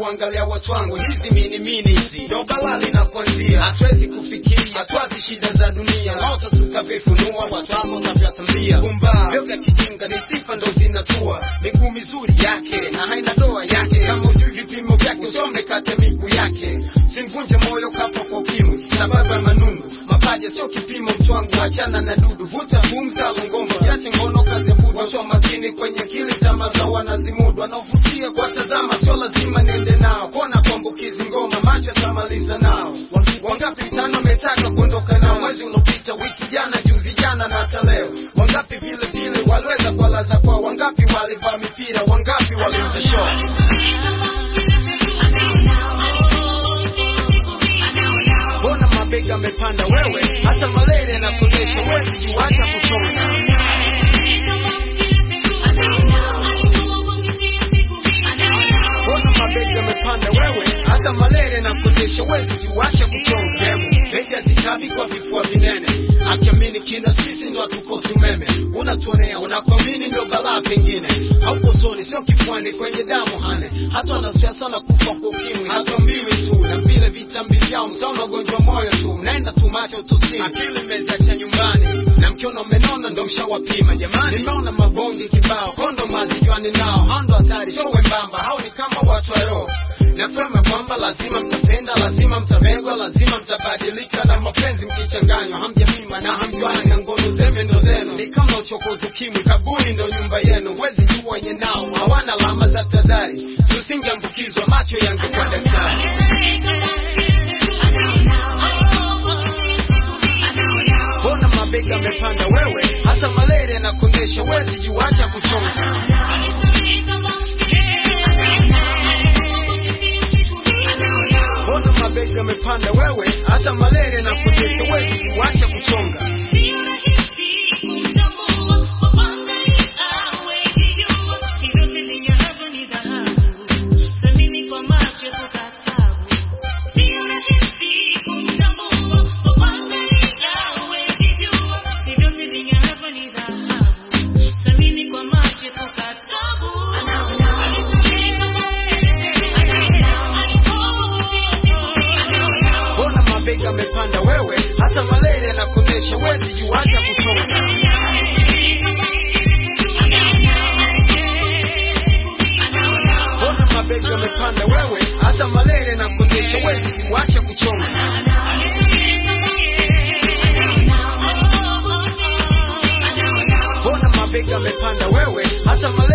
kuangalia watu wangu hizi mini mini hizi ndo balaa linakuanzia hatuwezi kufikiria hatwazi shida za dunia moto tutavifunua watu wako tavyatambia kumba vyo vya kijinga ni sifa ndo zinatua miguu mizuri yake na haina doa yake kama ujui vipimo vyake usome kati ya miguu yake simvunje moyo kafa kwa ukimwi sababu ya manundu mapaja sio kipimo mtwangu achana na dudu vuta pumza lungomba chache ngono kazi ya budu watu wa makini kwenye kili tama za wanazimudu wanaovutia kwa tazama sio lazima niende nao kona kuambukizi ngoma macho yatamaliza nao wangapi tano metaka kuondoka nao mwezi uliopita wiki jana juzi jana na hata leo wangapi vile vile waliweza kwa laza kwao wangapi walivaa mipira wangapi waliuza show mbona mabega amepanda wewe hata malaria na kunyesha wezi juacha kuchonga mbona mabega amepanda wewe hata malaria na kunyesha wezi juacha kuchonga bega zikabi kwa vifua vinene akiamini kina sisi ndo hatukosi umeme unatuonea unakuamini ndo balaa pengine hauko soni sio kifuani kwenye damu hane hata wanasiasa na kufa kwa ukimwi hatuambiwi tu na vile vitambi vyao mtaona ugonjwa moyo tu mnaenda tu macho tusini akili mmezacha nyumbani na mkiona umenona ndo mshawapima jamani nimeona mabonge kibao kondo mazijuani nao hao ndo hatari sio wembamba hao ni kama watu wa roho nafema kwamba lazima mtapenda lazima mtapendwa lazima mtabadilika na mapenzi mkichanganywa hamjapima na hamjuani na ngono zeme ndo zenu ni kama uchokozi ukimwi kaburi ndo nyumba yenu wezi jua wenye nao hawana alama za tadhari tusingeambukizwa macho yangekuwa daktari mbona mabega amepanda wewe hata malaria na kuonyesha wezi juacha kuchonga mbona mabega amepanda wewe hata malaria na kuonyesha wezi juacha kuchonga mbona mabega amepanda wewe hata malaria na kuonyesha wezi juacha kuchonga mbona mabega amepanda wewe hata malaria na kuonyesha wezi juacha kuchonga mbona mabega amepanda wewe hata malaria